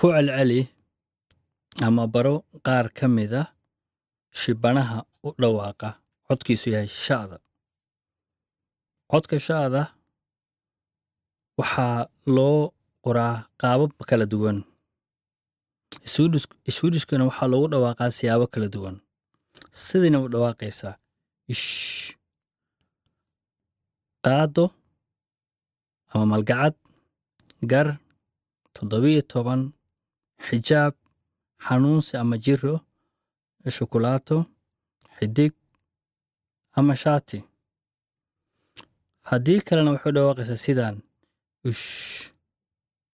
ku celceli ama baro qaar ka mid ah shibanaha u dhawaaqa codkiisu yahay sha'da codka sha'da waxaa loo qoraa qaabab kala duwan swedishkana waxaa loogu dhawaaqaa siyaabo kala duwan sidayna u dhawaaqaysaa ish qaado ama malgacad gar toddobiyo toban xijaab xanuunsi ama jiro shukulaato xidig ama shaati haddii kalena waxay u dhawaaqaysaa sidaan ish